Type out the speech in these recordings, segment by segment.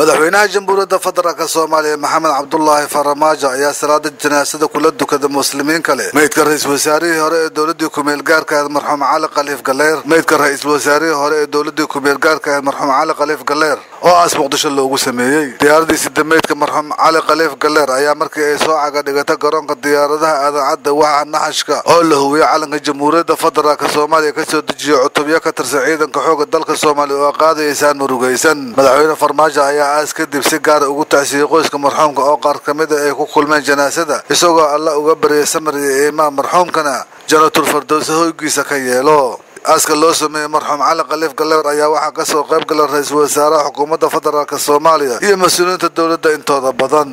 madaxweynaha jamhuuriyadda federaalk soomaaliya maxamed cabdulaahi faramaajo ayaa salaada janaasada kula dukada muslimiin kale meydka ra-iisul wasaarihii hore ee dowladii kumeel gaarka ahayd marxuum cali khaliif galeer meydka ra-iisul wasaarihii hore ee dowladii kumeel gaarka ahayd marxuum cali khaliif galeer oo aas muqdisho loogu sameeyey diyaaradii sida meydka marxuum cali khaliif galeer ayaa markii ay soo caga dhigata garoonka diyaaradaha aadan cadda waxa naxashka oo la hubiyey calanka jamhuuriyadda federaalk soomaaliya kasoo dejiya cutubyo ka tirsan ciidanka xooga dalka soomaaliya oo qaadayaysaan murugaysan madaxweyne farmaajo ayaa aas kadib si gaara ugu tacsiyey qoyska marxuumka oo qaar ka mid a ay ku kulmeen janaasada isagoo alla uga baryay samir iyo iimaan marxuumkana janatul fardowse hoygiisa ka yeelo aaska loo sameeyey marxuum cali khaliif galeer ayaa waxaa kasoo qayb gala ra-iisul wasaaraha xukuumadda federaalk soomaaliya iyo mas-uuliyiinta dowladda intooda badan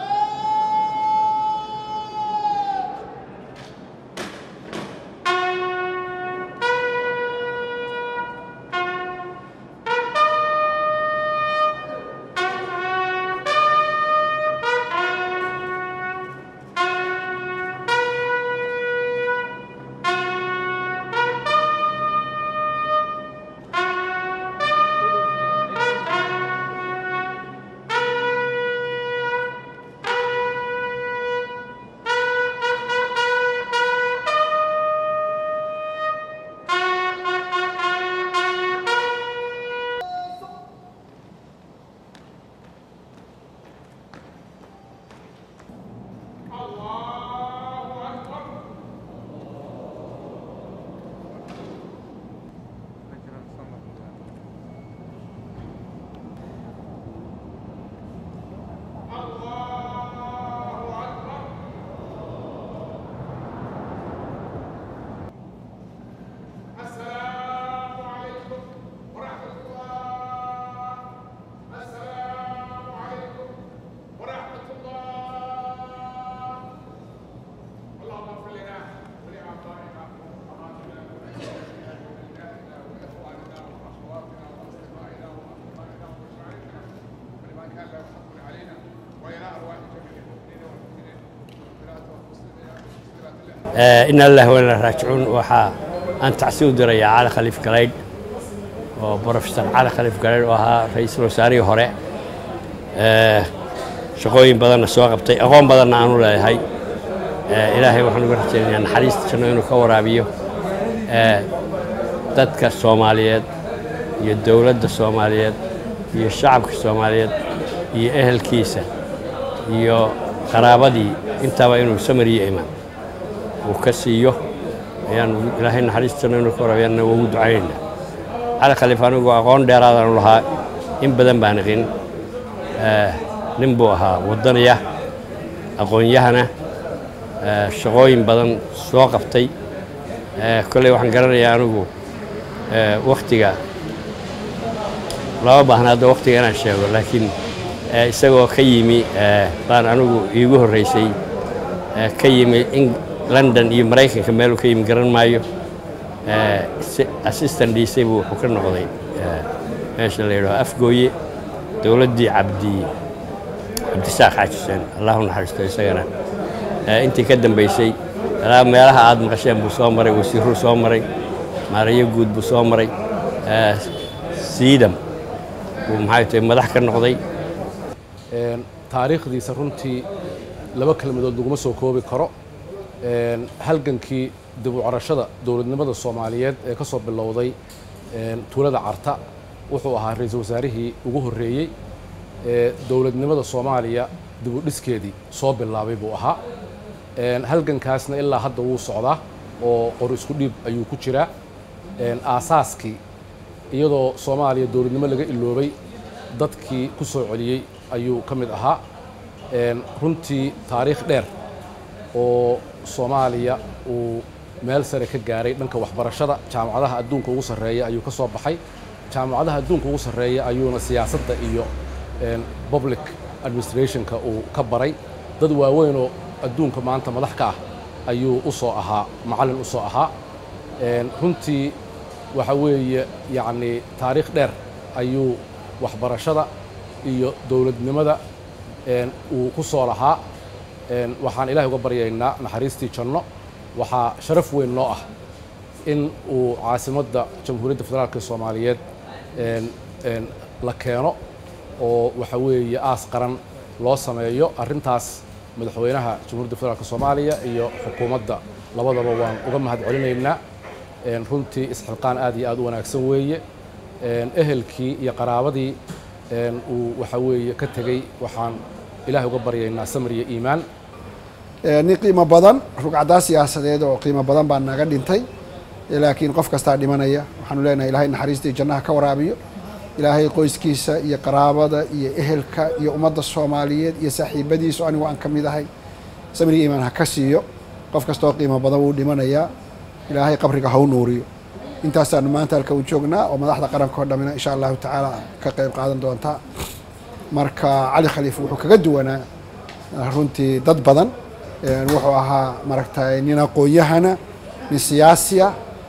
in allah wala raajicuun waxaa aan tacsi u dirayaa cali khaliif galaydh oo brofesor cali khaliif galaydh oo ahaa ra-iisul wasaarihii hore shaqooyin badanna soo qabtay aqoon badanna aanu leeyahay ilaahay waxaan uga rajaynayaa naxariista janno inuu ka waraabiyo dadka soomaaliyeed iyo dowladda soomaaliyeed iyo shacabka soomaaliyeed iyo ehelkiisa iyo qaraabadii intaba inuu samariyo imaan uu ka siiyo ayaan ilaahay naxariistana inuu ka waraabiyaanna ugu ducaynaynaa cali khaliif anigu aqoon dheeraadanu lahaa in badan baan iqin nin buu ahaa waddanaya aqoon-yahana shaqooyin badan soo qabtay kolley waxaan garanayaa anigu wakhtiga lama baahna hadda wakhtiga inaan sheego laakiin isagoo ka yimi baan anigu iigu horraysay ka yimi london iyo maraykanka meeluu ka yimi garan maayo assistant dhiisay buu wuxuu ka noqday meesha la yidhaho afgooye dowladdii cabdi cabdisaaq xaajiseen allahu naxariisto isagana intii ka dambaysay ilaa meelaha aad maqasheen buu soo maray wasiiruu soo maray maarayo guud buu soo maray siidam buu maxay tahay madax ka noqday taariikhdiisa runtii laba kelmadood laguma soo koobi karo halgankii dib u carashada dowladnimada soomaaliyeed ee ka soo bilowday tuulada carta wuxuu ahaa ra-iisul wasaarihii ugu horreeyey ee dowladnimada soomaaliya dib u dhiskeedii soo bilaabay buu ahaa halgankaasna ilaa hadda wuu socdaa oo qor isku dhiib ayuu ku jiraa aasaaskii iyadoo soomaaliya dowladnimo laga iloobay dadkii ku soo celiyey ayuu ka mid ahaa runtii taariikh dheer oo soomaaliya uu meel sare ka gaaray dhanka waxbarashada jaamacadaha adduunka ugu sarreeya ayuu ka soo baxay jaamacadaha adduunka ugu sarreeya ayuuna siyaasadda iyo public administrationka uu ka baray dad waaweynoo adduunka maanta madax ka ah ayuu u soo ahaa macallin u soo ahaa runtii waxa weeye yacnii taariikh dheer ayuu waxbarashada iyo dowladnimada uu ku soo lahaa waxaan ilahay uga baryaynaa naxariistii janno waxaa sharaf weyn noo ah in uu caasimadda jamhuuriyadda federaalka soomaaliyeed la keeno oo waxa weeye aas qaran loo sameeyo arrintaas madaxweynaha jamhuuriyadda federaalk soomaaliya iyo xukuumadda labadaba waan uga mahad celinaynaa runtii isxilqaan aad iyo aad u wanaagsan weeye ehelkii iyo qaraabadii uu waxa weeye ka tegey waxaan ilahay uga baryaynaa samir iyo iimaan nin qiimo badan rugcadaa siyaasadeed oo qiimo badan baa naga dhintay laakiin qof kastaa dhimanaya waxaanu leenahay ilahay naxariistai jannaha ka waraabiyo ilaahay qoyskiisa iyo qaraabada iyo ehelka iyo ummadda soomaaliyeed iyo saaxiibadiisu anigu aan ka mid ahay samir iyo iimaan ha ka siiyo qof kastaoo qiimo badan wuu dhimanayaa ilaahay qabriga ha u nuuriyo intaasaanu maanta halka u joognaa oo madaxda qaranka oo dhammina insha allahu tacaala ka qayb qaadan doontaa marka cali khaliif wuxuu kaga duwanaa runtii dad badan wuxuu ahaa maaragtay nin aqoon-yahana nin siyaasiya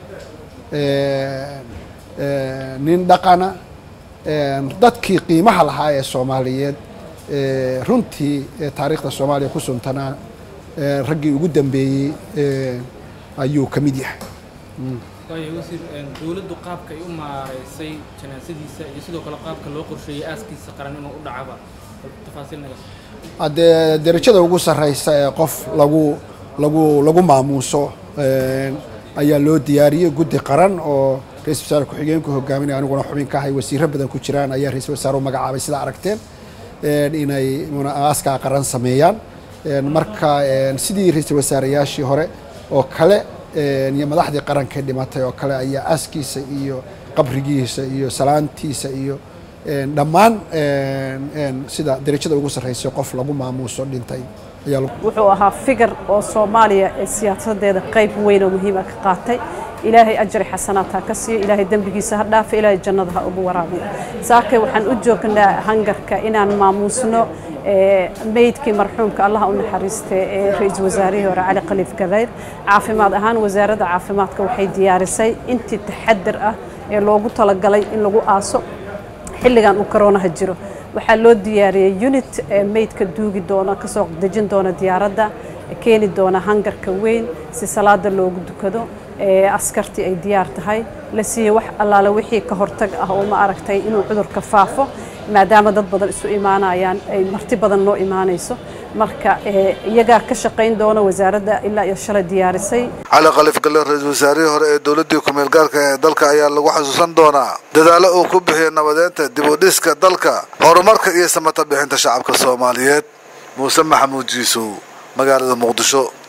nin dhaqana dadkii qiimaha lahaa ee soomaaliyeed runtii taariikhda soomaaliya ku suntanaa raggii ugu dambeeyey ayuu ka mid yahay waayo wasiir dowladdu qaabka ay u maareysay janaasadiisa iyo sidoo kale qaabka loo qorsheeyey aaskiisa qaran inuu u dhacaba tafaasiil naga haddee derajada ugu sarreysa ee qof lagu lagu lagu maamuuso ayaa loo diyaariyey guddi qaran oo ra-isul wasaare ku-xigeenku hogaaminaya aniguna xubin ka ahay wasiiro badan ku jiraan ayaa ra-isul wasaare u magacaabay sidaa aragteen inay aaskaa qaran sameeyaan marka sidii ra-isul wasaareyaashii hore oo kale iyo madaxdii qaranka dhimatay oo kale ayaa aaskiisa iyo qabrigiisa iyo salaantiisa iyo dhammaan sida derajada ugu sarreysay qof lagu maamuuso dhintay wuxuu ahaa figar oo soomaaliya ee siyaasadeeda qayb weyn oo muhiima ka qaatay ilaahay ajri xasanaad ha ka siiyo ilaahay dembigiisa ha dhaafa ilaahay jannada ha ugu waraabiyo saakay waxaan u joognaa hangarka inaan maamuusno meydkii marxuumka allaha u naxariistay ee ra-iisul wasaarihii hore cali khaliif galayr caafimaad ahaan wasaaradda caafimaadka waxay diyaarisay intii taxadir ah ee loogu talagalay in lagu aaso xilligan uu koroonaha jiro waxaa loo diyaariyey unit meydka duugi doona kasoo dejin doona diyaaradda keeni doona hangarka weyn si salaada loogu dukado askartii ay diyaar tahay la siiyey wax allaale wixii ka hortag ah oo ma aragtay inuu cudurka faafo maadaama dad badan isu imaanayaan ay marti badan noo imaanayso marka iyagaa ka shaqayn doona wasaaradda ilaa iyo shalay diyaarisay cali khaliif galle ra-iisul wasaarihii hore ee dowladdii ku-meel gaarka ee dalka ayaa lagu xasuusan doonaa dadaalo uu ku bixiyay nabadeynta dib u dhiska dalka horumarka iyo samata bixinta shacabka soomaaliyeed muuse maxamuud jiisow magaalada muqdisho